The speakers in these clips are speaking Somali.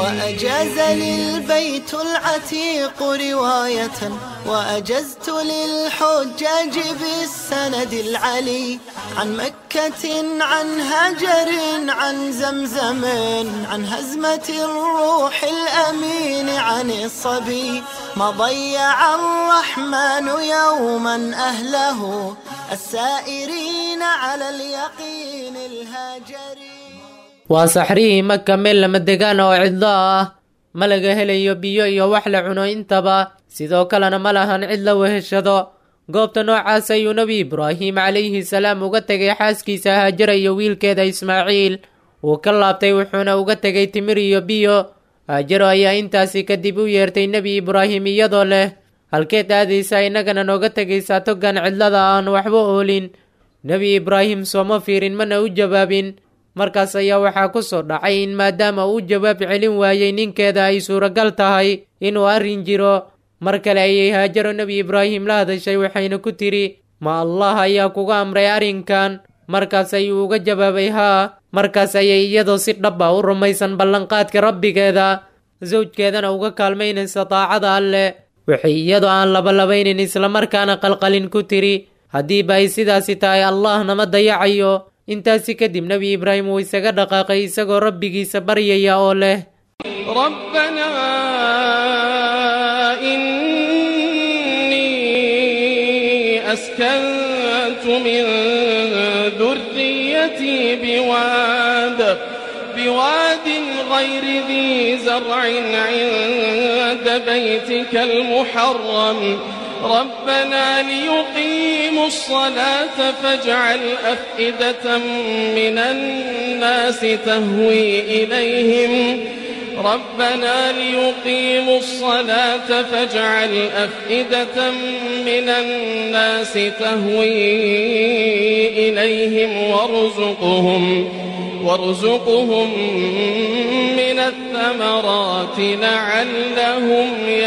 وأجاز للبيت العتيق رواية وأجزت للحجاج بالسند العلي عن مكة عن هجر عن زمزم عن هزمة الروح الأمين عن الصبي ما ضيع الرحمن يوما أهله السائرين على اليقين الهاجرين waa saxrihii maka meel lama degaan oo cidlo ah ma laga helayo biyo iyo wax la cuno intaba sidoo kalena ma lahan cid la weheshado goobta noocaas ayuu nebi ibraahim calayhi salaam uga tegay xaaskiisa haajara iyo wiilkeeda ismaaciil wuu ka laabtay wuxuuna uga tegay timir iyo biyo haajaro ayaa intaasi kadib u yeertay nebi ibraahim iyadoo leh halkeed aadaysaa innagana nooga tegaysaa toggan cidlada aan waxba oolin nebi ibraahim sooma fiirin mana u jawaabin markaas ayaa waxaa ku soo dhacay in maadaama uu jawaab celin waayey ninkeeda ay suuragal tahay inuu arrin jiro mar kale ayay haajaro nebi ibraahim la hadashay waxayna ku tidhi ma allah ayaa kuga amray arrinkan markaas ayuu uga jawaabay haa markaas ayay iyadoo si dhaba u rumaysan ballanqaadka rabbigeeda sawjkeedana uga kaalmaynaysa daacada alleh waxay iyadoo aan labalabaynin islamarkaana qalqalin ku tidhi haddiiba ay sidaasi tahay allah nama dayacayo intaasi kadib nebi ibraahim wuu isaga dhaqaaqay isagoo rabbigiisa baryaya oo leh ربنا إني أسكنت من ذريتي بواد بواد غير ذي زرع عند بيتك المحرم ربنا ليقيموا الصلاة فاجعل أفئدة من الناس تهوي إليهم ربنا ليقيموا الصلاة فاجعل أفئدة من الناس تهوي إليهم وارزقهم وارزقهم من الثمرات لعلهم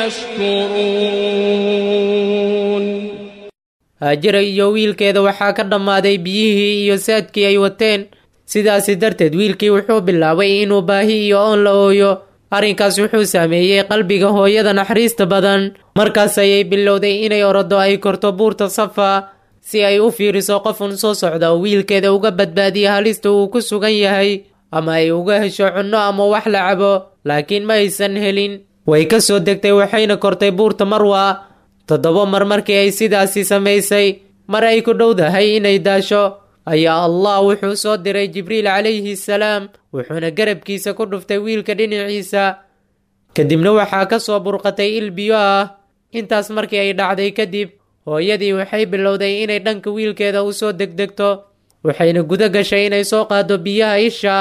يشكرون haajara iyo wiilkeeda waxaa ka dhammaaday biyihii iyo saadkii ay wateen sidaasi darteed wiilkii wuxuu bilaabay inuu baahi iyo oon la ooyo arrinkaas wuxuu saameeyey qalbiga hooyada naxariista badan markaas ayay bilowday inay orodo ay korto buurta safa si ay u fiiriso qofun soo socda oo wiilkeeda uga badbaadiya halista uu ku sugan yahay ama ay uga hesho cunno ama wax la cabo laakiin ma aysan helin way ka soo degtay waxayna kortay buurta marwa toddoba mar markii ay sidaasi samaysay mar ay ku dhowdahay inay daasho ayaa allah wuxuu soo diray jibriil calayhi salaam wuxuuna garabkiisa ku dhuftay wiilka dhinaciisa kadibna waxaa ka soo burqatay il biyo ah intaas markii ay dhacday kadib hooyadii waxay bilowday inay dhanka wiilkeeda u soo degdegto waxayna guda gashay inay soo qaado biyaha isha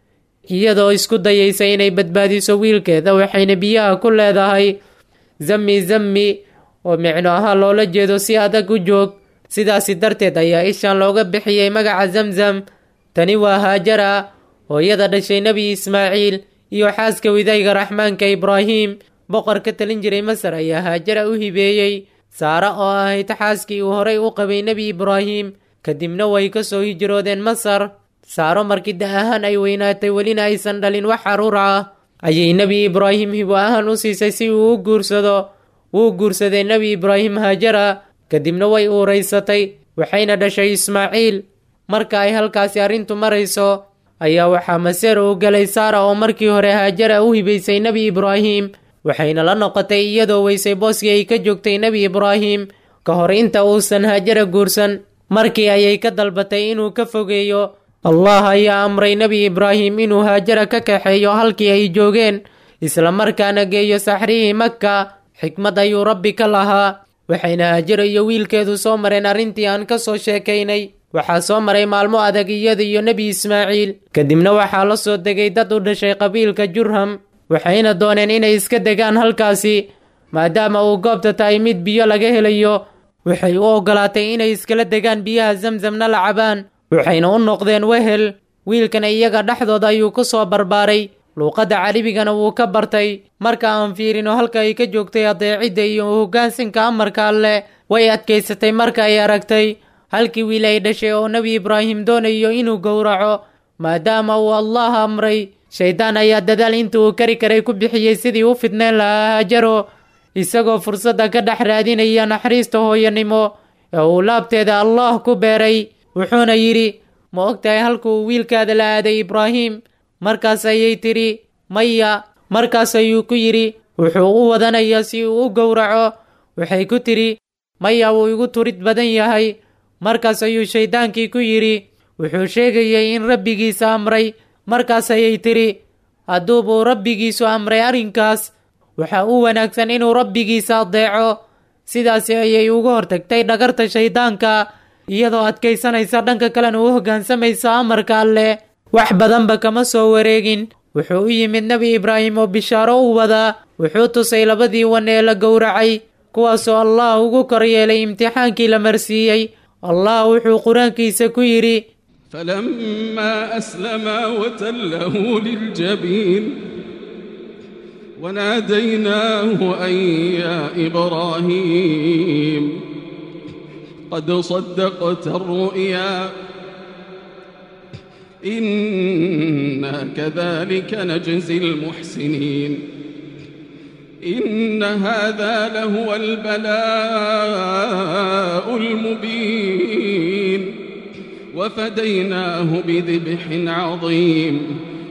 iyadoo isku dayaysa inay badbaadiso wiilkeeda waxayna biyaha ku leedahay zammi zammi oo micno ahaan loola jeedo si adag u joog sidaasi darteed ayaa ishan looga bixiyey magaca zamzam tani waa haajara hooyada dhashay nebi ismaaciil iyo xaaska widayga raxmaanka ibraahim boqor ka talin jiray masar ayaa haajara u hibeeyey saare oo ahayd xaaskii uu horay u qabay nebi ibraahim kadibna way ka soo hijroodeen masar saaro markii da ahaan ay weynaatay welina aysan dhalin wax caruur ah ayay nebi ibraahim hibo ahaan u siisay si uu u guursado wuu guursaday nebi ibraahim haajara kadibna way uuraysatay waxayna dhashay ismaaciil marka ay halkaasi arrintu marayso ayaa waxaa maseer uu galay saara oo markii hore haajara u hibaysay nebi ibraahim waxayna la noqotay iyadoo weysay booskii ay ka joogtay nebi ibraahim ka hor inta uusan haajara guursan markii ayay ka dalbatay inuu ka fogeeyo allah ayaa amray nebi ibraahim inuu haajara ka kaxeeyo halkii ay joogeen isla markaana geeyo saxrihii makka xikmad ayuu rabbi ka lahaa waxayna haajara iyo wiilkeedu soo mareen arrintii aan ka soo sheekaynay waxaa soo maray maalmo adag iyada iyo nebi ismaaciil kadibna waxaa la soo degay dad u dhashay qabiilka jurham waxayna dooneen inay iska degaan halkaasi maadaama uu goobta tahay mid biyo laga helayo waxay u oggolaatay inay iskala degaan biyaha zamzamna la cabaan waxayna u noqdeen wehel wiilkana iyaga dhexdooda ayuu ku soo barbaaray luuqadda caribigana wuu ka bartay marka aan fiirino halka ay ka joogtay adeecidda iyo hoggaansinka amarka alleh way adkaysatay marka ay aragtay halkii wiil ay dhashay oo nebi ibraahim doonayo inuu gowraco maadaama uu allah amray shayddaan ayaa dadaal inta uu kari karay ku bixiyey sidii u fidneen lahaa haajaro isagoo fursadda ka dhex raadinaya naxariista hooyanimo ee uu laabteeda allah ku beeray wuxuuna yidhi ma og tahay halka uu wiilkaada la aaday ibraahim markaas ayay tidhi maya markaas ayuu ku yidhi wuxuu u wadanayaa si uu u gowraco waxay ku tidhi maya wuu igu turid badan yahay markaas ayuu shayddaankii ku yidhi wuxuu sheegayay in rabbigiisa amray markaas ayay tidhi hadduubuu rabbigiisu amray arrinkaas waxaa u wanaagsan inuu rabbigiisa adeeco sidaasi ayay uga hortagtay dhagarta shayddaanka iyadoo adkaysanaysa dhanka kalena u hoggaansamaysa amarka alleh wax badanba kama soo wareegin wuxuu u yimid nebi ibraahim oo bishaaro u wadaa wuxuu tusay labadii wan ee la gowracay kuwaasoo allah ugu kor yeelay imtixaankii la marsiiyey allah wuxuu qur-aankiisa ku yidhi فلما أسلما وتله للجبين وناديناه أن يا إبراهيم قد صدقت الرؤيا إنا كذلك نجزي المحسنين إن هذا لهو البلاء المبين وفديناه بذبح عظيم